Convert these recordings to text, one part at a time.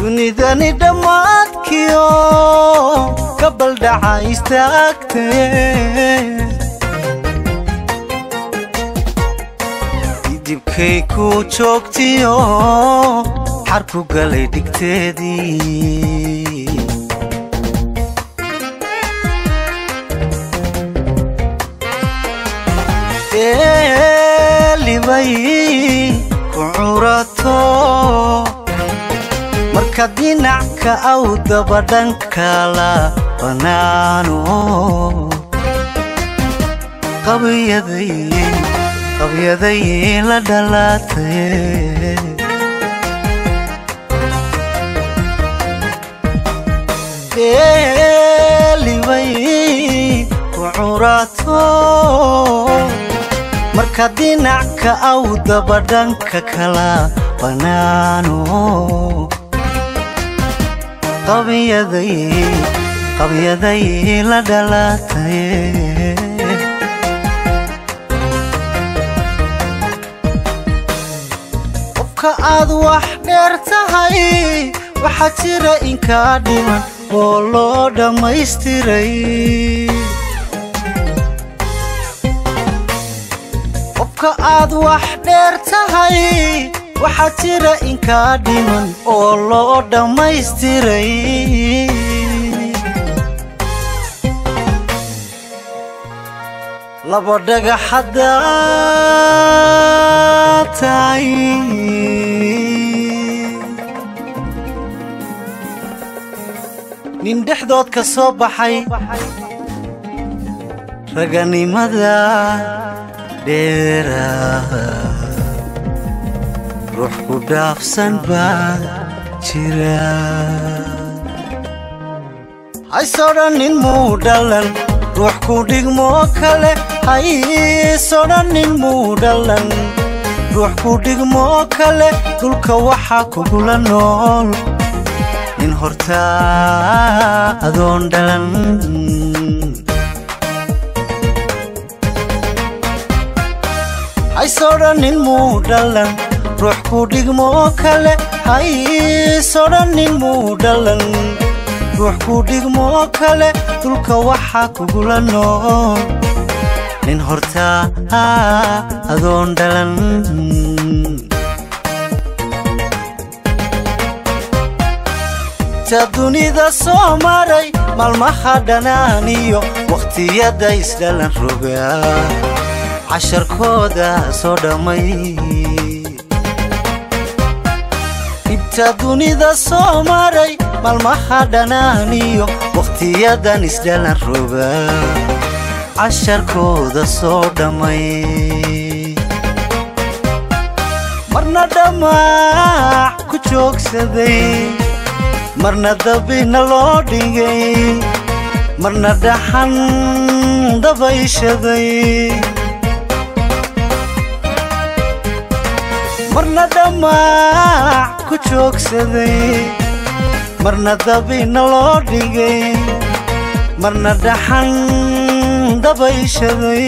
dunidani dhammaadkiyo gabaldhaca istaagtee dibkay ku joogtiyo xarku galay dhigteedii eelibay ku curato marka dhinacka aw dabadhankala bannaano qabiyaday qabyaday la dhalaatay eelibay ku curato marka dhinacka aw dabadhanka kala bannaano qabyaday qabyaday la dhalaatay qofka aad wax dheer tahay waxaa jira inkaa dhiman oo loo dhammaystiray qofka aad wax dheer tahay waxaa jira inkaa dhiman oo loo dhammaystiray laba dhagax haddaa tahay nin dhexdood ka soo baxay raganimada dheera ruux ku dhaafsan baa jira haysodhannin muu dhalan ruux ku dhigmoo kale haysodhannin muu dhalan ruux ku dhigmoo kale dhulka waxaa kugula nool nin hortaa adoon dhalan haysodhannin muu dhalan ruux ku dhigmoo kale haysodhannin muu dhalan ruux ku dhigmoo kale dhulka waxaa kugula nool nin hortaa adoon dhalan ta dunida soo maray maalmaha dhanaaniyo wakhtiyada isdhalan rogaa casharkooda soo dhammay dhibta dunida soo maray maalmaha dhanaaniyo wakhtiyadan isdhalan rogaa casharkooda soo dhammay marna dhammaac ku joogsaday marna dabina loo dhigay marna dhaxan dabayshaday marna dhammaac ku joogsaday marna dabina loo dhigay marna dhaxan dabayshaday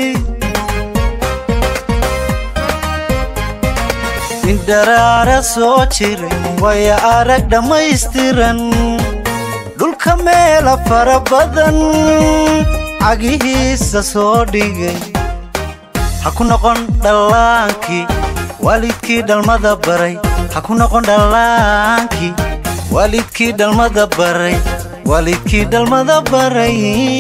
nin dharaara soo jiray waya arag dhammaystiran dhulka meela fara badan cagihiisa soo dhigay ha ku noqon dhallaankii waalidkii dhalmada baray ha ku noqon dhallaankii waalidkii dhalmada baray waalidkii dhalmada baray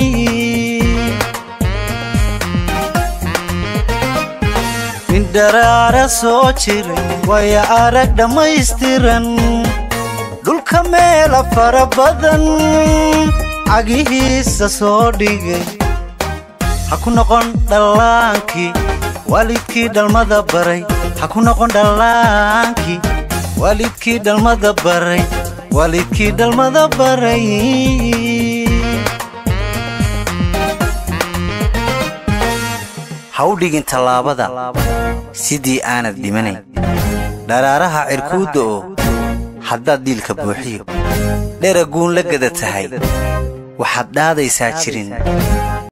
nin dharaara soo jiray waya arag dhammaystiran dhulka meela fara badan cagihiisa soo dhigay ha ku noqon dhallaankii waalidkii dhalmada baray ha ku noqon dhallaankii waalidkii dhalmada baray waalidkii dhalmada baray ha u dhigin tallaabada sidii aanad dhimanayn dharaaraha cirkuudda oo haddaad dhiilka buuxiyo dheraguun la gada tahay waxaad dhaadaysaa jirin